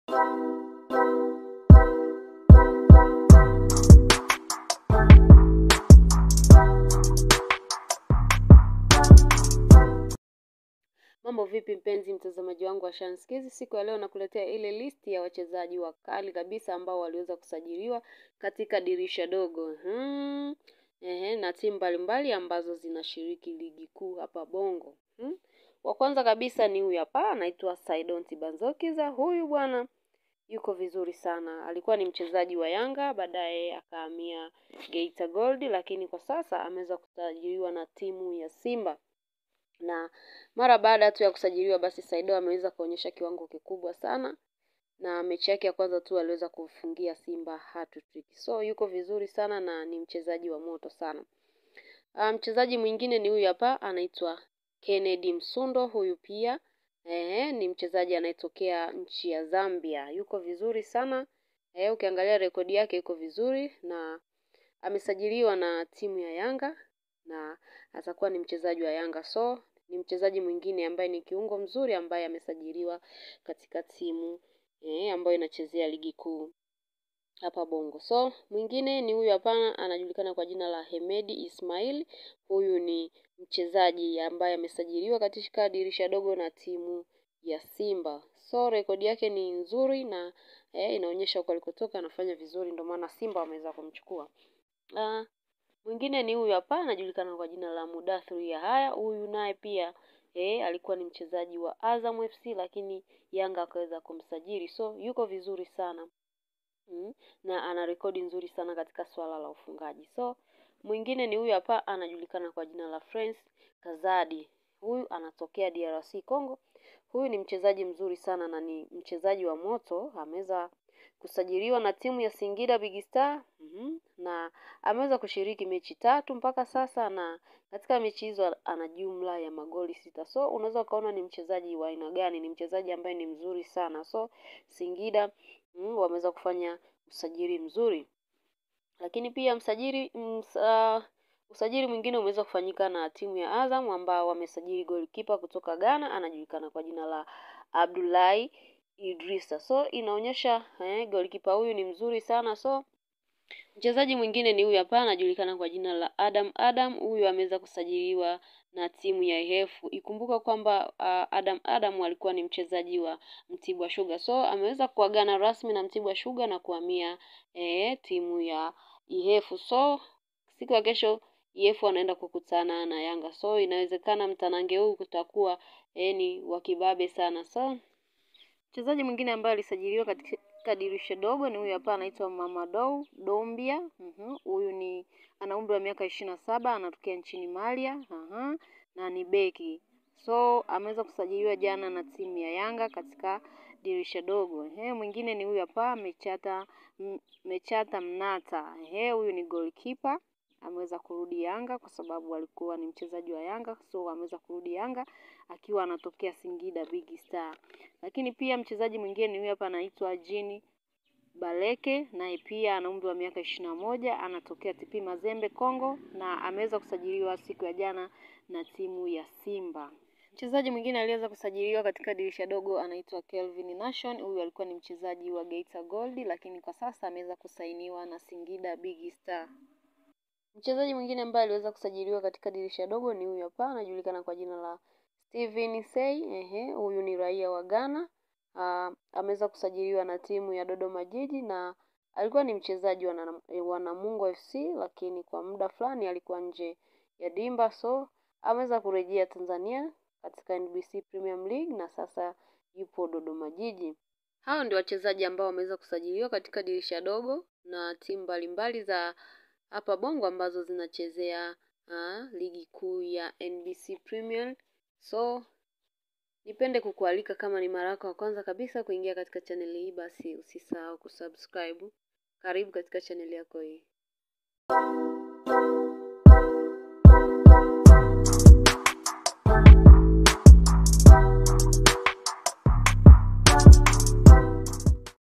Mambo vipi mpenzi mtazamaji wangu wa Shanskizi, siku ya leo nakuletea ile listi ya wachezaji wakali kabisa ambao waliweza kusajiliwa katika dirisha dogo hmm. Ehe, na timu mbalimbali ambazo zinashiriki ligi kuu hapa Bongo hmm. Wa kwanza kabisa ni huyu hapa, anaitwa Saidon Tibanzokiza. Huyu bwana yuko vizuri sana, alikuwa ni mchezaji wa Yanga, baadaye akahamia Geita Gold, lakini kwa sasa ameweza kusajiliwa na timu ya Simba na mara baada tu ya kusajiliwa basi Saido ameweza kuonyesha kiwango kikubwa sana, na mechi yake ya kwanza tu aliweza kufungia Simba hat-trick. So yuko vizuri sana na ni mchezaji wa moto sana. Mchezaji um, mwingine ni huyu hapa anaitwa Kennedy Msundo. Huyu pia eh, ni mchezaji anayetokea nchi ya Zambia, yuko vizuri sana eh, ukiangalia rekodi yake yuko vizuri na amesajiliwa na timu ya Yanga na atakuwa ni mchezaji wa Yanga so ni mchezaji mwingine ambaye ni kiungo mzuri ambaye amesajiliwa katika timu eh, ambayo inachezea ligi kuu hapa Bongo. So mwingine ni huyu hapa, anajulikana kwa jina la Hemedi Ismail. Huyu ni mchezaji ambaye amesajiliwa katika dirisha dogo na timu ya Simba. So rekodi yake ni nzuri na eh, inaonyesha huko alikotoka anafanya vizuri, ndio maana Simba wameweza kumchukua. Uh, mwingine ni huyu hapa anajulikana kwa jina la Mudathiri Yahaya. Huyu naye pia eh, alikuwa ni mchezaji wa Azam FC lakini Yanga akaweza kumsajili, so yuko vizuri sana mm, na ana rekodi nzuri sana katika swala la ufungaji. So mwingine ni huyu hapa anajulikana kwa jina la France Kazadi. Huyu anatokea DRC Congo. Huyu ni mchezaji mzuri sana na ni mchezaji wa moto, ameweza kusajiliwa na timu ya Singida Big Star mm -hmm. na ameweza kushiriki mechi tatu mpaka sasa, na katika mechi hizo ana jumla ya magoli sita. So unaweza ukaona ni mchezaji wa aina gani, ni mchezaji ambaye ni mzuri sana. So Singida mm, wameweza kufanya usajili mzuri, lakini pia msajili msa, usajili mwingine umeweza kufanyika na timu ya Azam ambao wamesajili goalkeeper kutoka Ghana, anajulikana kwa jina la Abdullahi Idrisa. So inaonyesha eh, goalkeeper huyu ni mzuri sana. So mchezaji mwingine ni huyu hapa, anajulikana kwa jina la Adam Adam. Huyu ameweza kusajiliwa na timu ya IHF. Ikumbuka kwamba uh, Adam Adam alikuwa ni mchezaji wa Mtibwa Sugar, so ameweza kuagana rasmi na Mtibwa Sugar na kuhamia eh, timu ya IHF. So siku ya kesho IHF wanaenda kukutana na Yanga, so inawezekana mtanange huu kutakuwa eh, ni wa kibabe sana. So mchezaji mwingine ambaye alisajiliwa katika dirisha dogo ni huyu hapa, anaitwa Mamadou Dombia. Huyu uh-huh. ni ana umri wa miaka ishirini na saba, anatokea nchini Malia uh-huh. na ni beki, so ameweza kusajiliwa jana na timu ya Yanga katika dirisha dogo. Ehe, mwingine ni huyu hapa Mechata Mechata Mnata. Ehe, huyu ni goalkeeper ameweza kurudi Yanga kwa sababu alikuwa ni mchezaji wa Yanga, so ameweza kurudi Yanga akiwa anatokea Singida Big Star. Lakini pia mchezaji mwingine ni huyu hapa anaitwa Jini Baleke, naye pia ana umri wa miaka ishirini na moja, anatokea TP Mazembe Kongo, na ameweza kusajiliwa siku ya jana na timu ya Simba. Mchezaji mwingine aliweza kusajiliwa katika dirisha dogo anaitwa Kelvin Nation. Huyu alikuwa ni mchezaji wa Geita Gold, lakini kwa sasa ameweza kusainiwa na Singida Big Star. Mchezaji mwingine ambaye aliweza kusajiliwa katika dirisha dogo ni huyu hapa, anajulikana kwa jina la Steven Sey. Ehe, huyu ni raia wa Ghana. Uh, ameweza kusajiliwa na timu ya Dodoma Jiji na alikuwa ni mchezaji wa Namungo FC, lakini kwa muda fulani alikuwa nje ya dimba, so ameweza kurejea Tanzania katika NBC Premium League na sasa yupo Dodoma Jiji. Hao ndio wachezaji ambao wameweza kusajiliwa katika dirisha dogo na timu mbalimbali za hapa Bongo ambazo zinachezea uh, ligi kuu ya NBC Premier. So nipende kukualika kama ni mara yako ya kwanza kabisa kuingia katika chaneli hii, basi usisahau kusubscribe. Karibu katika chaneli yako hii.